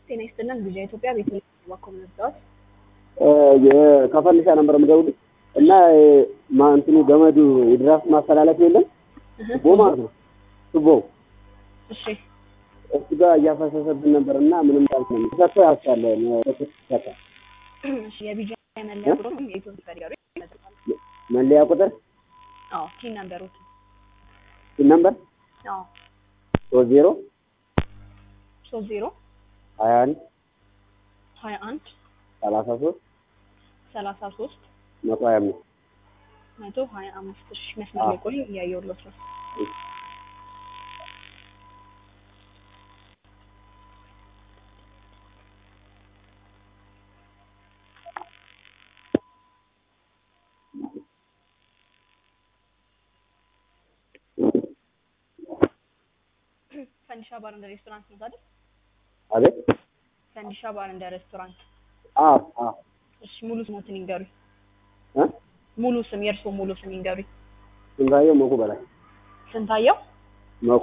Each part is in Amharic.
ጤና ይስጥልን ጊዜ ኢትዮጵያ ቤት ባኮም ነበር ከፈልሻ ነበር የምደውልሽ እና ማ- እንትኑ ገመዱ የድራፍት ማስተላለፍ የለም ቱቦ ማለት ነው ቱቦ እሺ እሱ ጋር እያፈሰሰብን ነበር እና ምንም ጣልት ነው ተሰጥቶ ያስቻለ ተሰጠ እሺ የቢጃ መለያ ቁጥር የኢትዮጵያ ጋር መለያ ቁጥር አዎ ቲን ነምበሮት ስንት ነበር አዎ ሶስት ዜሮ ሶስት ዜሮ ሀያ አንድ ሀያ አንድ ሰላሳ ሶስት ሰላሳ ሶስት መቶ ሀያ አምስት መቶ ሀያ አምስት እሺ መስመር ላይ ቆይ እያየሁለት ነው ፈንዲሻ ባር እንደ ሬስቶራንት ነው አይደል? አቤት ፈንዲሻ ባር እንደ ሬስቶራንት። አዎ አዎ እሺ ሙሉ ስሞትን ይንገሩኝ። እ ሙሉ ስም የእርስዎ ሙሉ ስም ይንገሩኝ። ስንታየው መኩ በላይ ስንታየው መኩ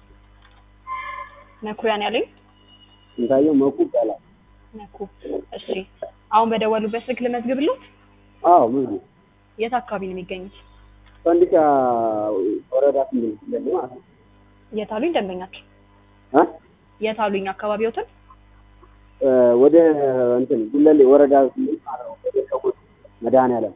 መኩሪያን ያለኝ ስንታየው መኩ በላይ መኩ። እሺ አሁን በደወሉበት ስልክ ልመዝግብልዎት? አዎ ብዙ የት አካባቢ ነው የሚገኙት? ፈንዲሻ ወረዳ ስንት ነው ማለት ነው የት አሉኝ ደንበኛቸው? እ የት አሉኝ አካባቢዎትን? እ ወደ እንትን ጉለሌ ወረዳ ስምንት ማለት ነው ወደ ሸጎጥ መድኃኒዓለም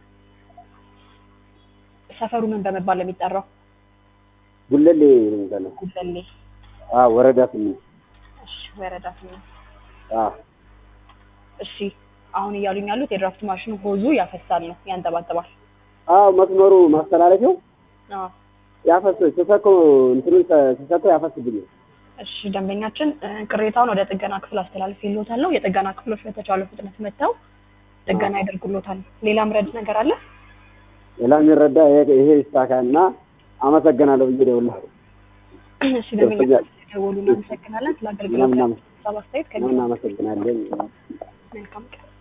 ሰፈሩ ምን በመባል ነው የሚጠራው? ጉለሌ ነው የሚባለው ጉለሌ። አዎ ወረዳ ስምንት እሺ ወረዳ ስምንት አዎ እሺ አሁን እያሉኝ ያሉት የድራፍት ማሽኑ ሆዙ ያፈሳል ነው ያንጠባጥባል። አዎ መስመሩ ማስተላለፊያው አዎ ያፈስ ስሰኮ እንትኑን ስሰኮ ያፈስብኛል እሺ ደንበኛችን እ፣ ቅሬታውን ወደ ጥገና ክፍል አስተላልፍ ይሎታል። የጥገና ክፍሎች በተቻለ ፍጥነት መጥተው ጥገና ያደርጉሎታል። ሌላ ምረድ ነገር አለ? ሌላ የሚረዳ ይሄ ይሄ ይሳካል እና አመሰግናለሁ ብዬ ደውላለሁ እሺ ደንበኛችን ደወሉ። እናመሰግናለን ስለ አገልግሎት ምናምን ሀሳብ አስተያየት ከኛ እናመሰግናለን መልካም ቀን